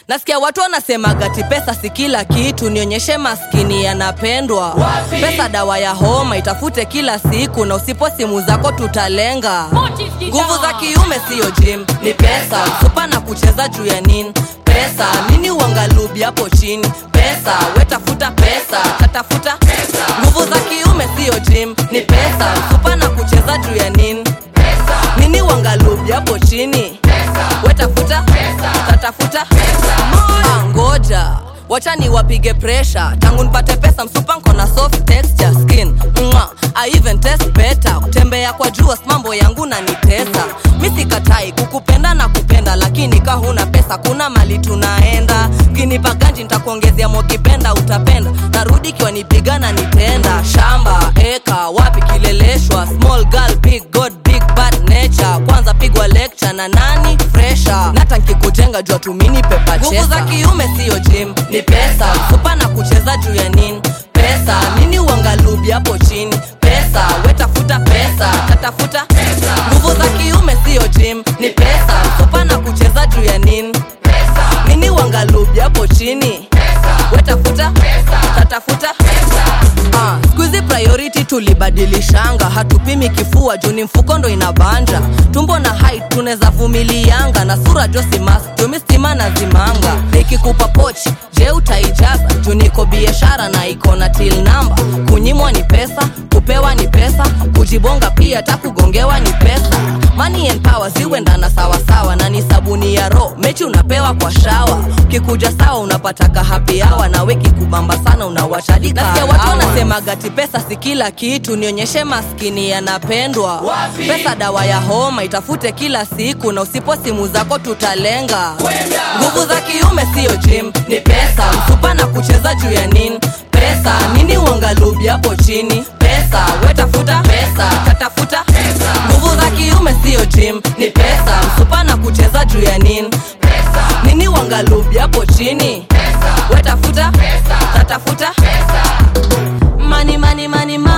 nasikia watu wanasemaga ti pesa si kila kitu nionyeshe maskini yanapendwa Wapi? pesa dawa ya homa itafute kila siku na usipo simu zako tutalenga nguvu za kiume siyo jim ni pesa supa na kucheza juu ya nini pesa nini uangalubi hapo chini pesa wetafuta pesa tatafuta nguvu za kiume siyo jim ni pesa supa na kucheza juu ya nini nini uangalubi hapo chini wetafuta tatafuta Ah, ngoja wacha ni wapige presha tangu nipate pesa msupa nko na soft texture skin Mwa, I even test better kutembea kwa jua mambo yangu na nitesa mi sikatai kukupenda na kupenda lakini ka huna pesa kuna mali tunaenda kinipa ganji nitakuongezea mokipenda utapenda narudi kiwa nipiga na nitenda shamba eka wapi kileleshwa small girl big god big bad nature kwanza pigwa lecture na nani fresha nata nkikujenga jua tumini pepa nguvu za kiume siyo jim ni pesa supa na kucheza juu ya nini pesa nini uangalubi hapo chini pesa wetafuta pesa tatafuta nguvu za kiume siyo jim ni pesa supa na kucheza juu ya nini nini uangalubi hapo chini wetafuta tatafuta Ah, skuizi priority tulibadilishanga hatupimi kifua juu ni mfuko ndo inabanja tumbo na height tunaweza vumilianga na sura josimas jumi stima na zimanga nikikupa pochi je utaijaza juu niko biashara na iko na til namba kunyimwa ni pesa kupewa ni pesa kujibonga pia hata kugongewa ni pesa money and power ziwendana sawasawa na ni sabuni ya ro mechi unapewa kwa shawa kikuja sawa unapataka happy hour na weki kubamba sana unawashadika nasikia watu wanasemaga ti pesa si kila kitu nionyeshe maskini yanapendwa Wapi? pesa dawa ya homa itafute kila siku na usipo simu zako tutalenga Kwenda. nguvu za kiume siyo jim ni pesa msupa na kucheza juu ya nini pesa nini uangalubi hapo chini pesa wetafuta pesa tatafuta nguvu za kiume siyo jim ni pesa msupa na kucheza juu ya nini nini uangalubi hapo chini wetafuta tatafuta mani mani mani mani